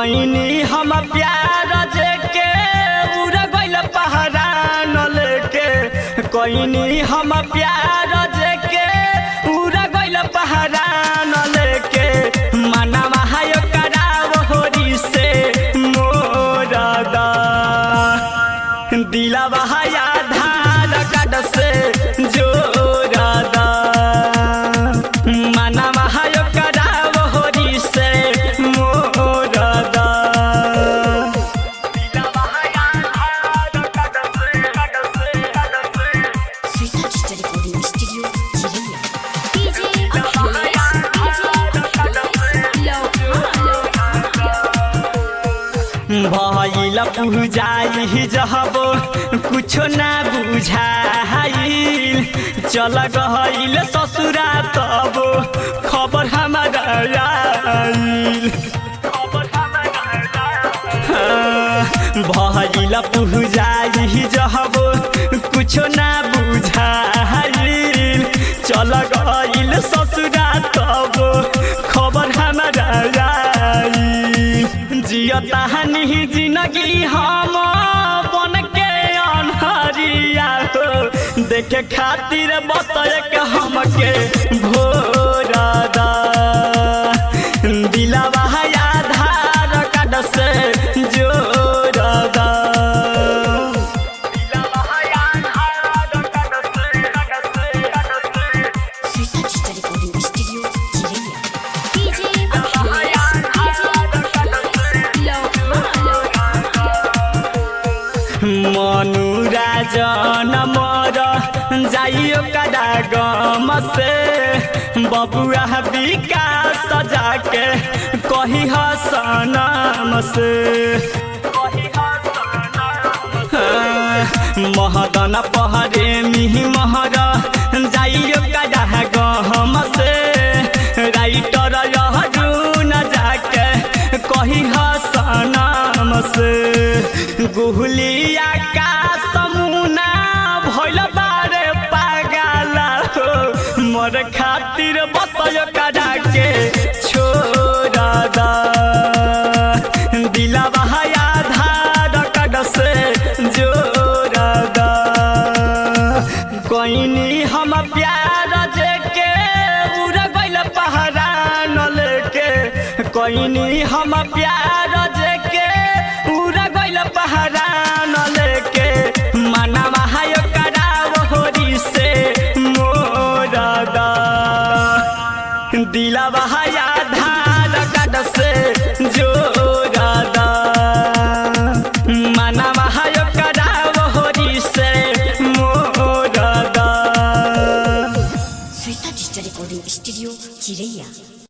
कोइनी हम प्यार जेके उड़ गइल पहरा न लेके कोइनी हम प्यार जेके उड़ गइल पहरा न लेके मनवा हाय कराव होरी से मोर दा दिलवा हाय आधार कार्ड से जोड़ दा मनवा हाय कराव होरी से मोर दा दिलवा हाय आधार कार्ड से कार्ड से कार्ड से Sweet Digital Recording Studio, Chile. DJ Achilles, DJ भइल पूजाई जहब कुछो ना बुझाइल चल गइल ससुरा तब खबर हमारा आइल भइल पूजाई जहब कुछो ना बुझाइल चल गइल ससुरा तब खबर हमारा आइल जियता हनी जिंदगी हम बन के अनहरिया हो देखे खातिर बतय के हमके भोरा दा दिलवा है आधार कार्ड से जोड़ दा दिलवा है आधार कार्ड से कार्ड से कार्ड से Sweet Digital Recording Studio, Chile. DJ Achilles, मनुराजन मर जाइयो कदा गम से बबुआ विकास जाके कही सनम से महदन पहरे मिही महर जाइयो कदा गम से राइटर यहरून जाके कही सनम से गुहलिया का समुना भइल बारे पागल हो मोर खातिर बसय करा के छोड़ दा दिलवा है आधार कार्ड से जोड़ दा कोइनी हम प्यार जेके उड़ गइल पहरा न लेके कोइनी हम प्यार जेके उड़ गइल पहरा न लेके मनवा हाय कराव होरी से मोर दा दिलवा है आधार कार्ड से जो